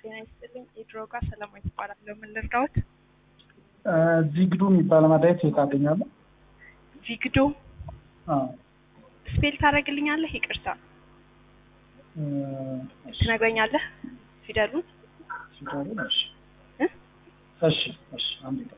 ጤና ይስጥልኝ። የድሮጋ ሰላማዊት እባላለሁ። ምን ልርዳዎት? ዚግዱ የሚባል መድኃኒት የት አገኛለሁ? ቪግዶ ስፔል ታደርግልኛለህ? ይቅርታ ትነግረኛለህ ፊደሉን? ሲታሩን እሺ እ? እሺ እሺ አንድ ቀን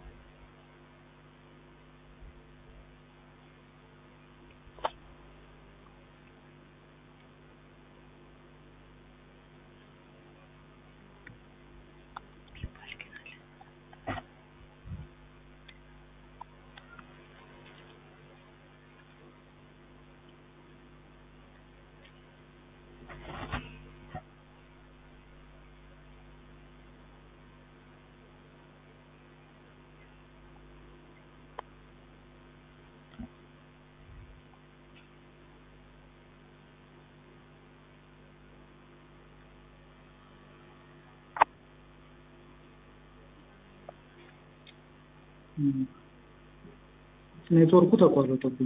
ኔትወርኩ ተቋረጠብኝ።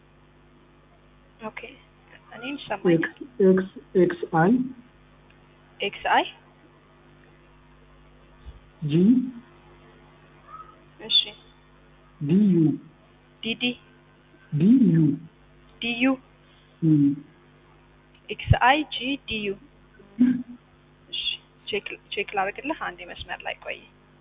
ኦኬ እኔም ሰማኝ። ኤክስ ኤክስ አይ ኤክስ አይ ጂ እሺ ዲ ዩ ዲዲ ዲ ዩ ዲዩ ኤክስ አይ ጂ ዲዩ እሺ ቼክ ቼክ ላድርግልህ። አንዴ መስመር ላይ ቆይ።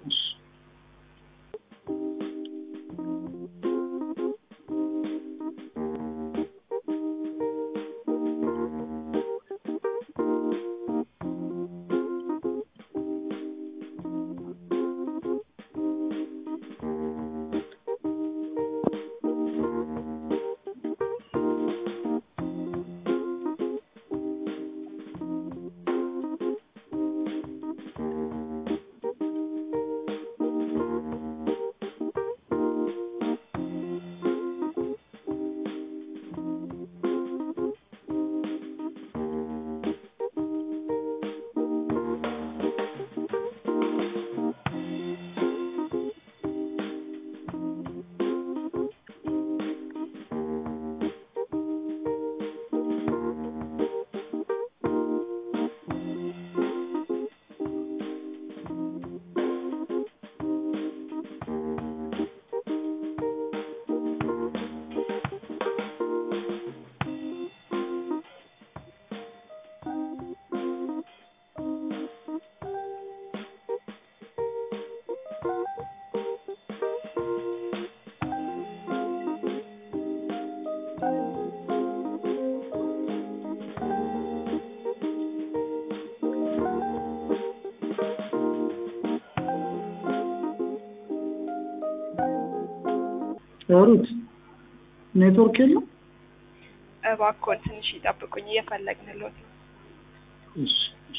ሩት ኔትወርክ የለም? እባክዎን ትንሽ ይጠብቁኝ፣ እየፈለግንልዎት ነው። እሺ እሺ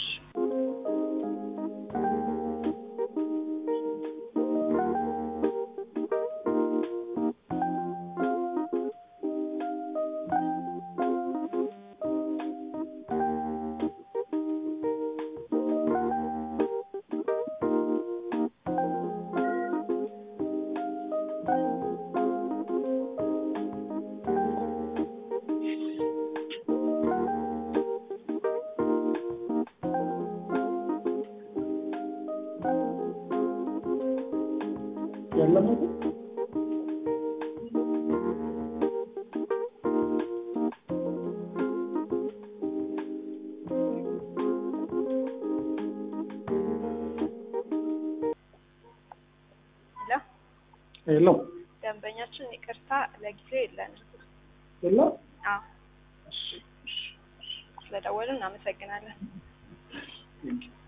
የለም አይደል? ሄሎ የለም ደንበኛችን ይቅርታ ለጊዜው የለንም። የለም። አዎ እሺ እሺ ስለደወሉ እናመሰግናለን። ቴንኪው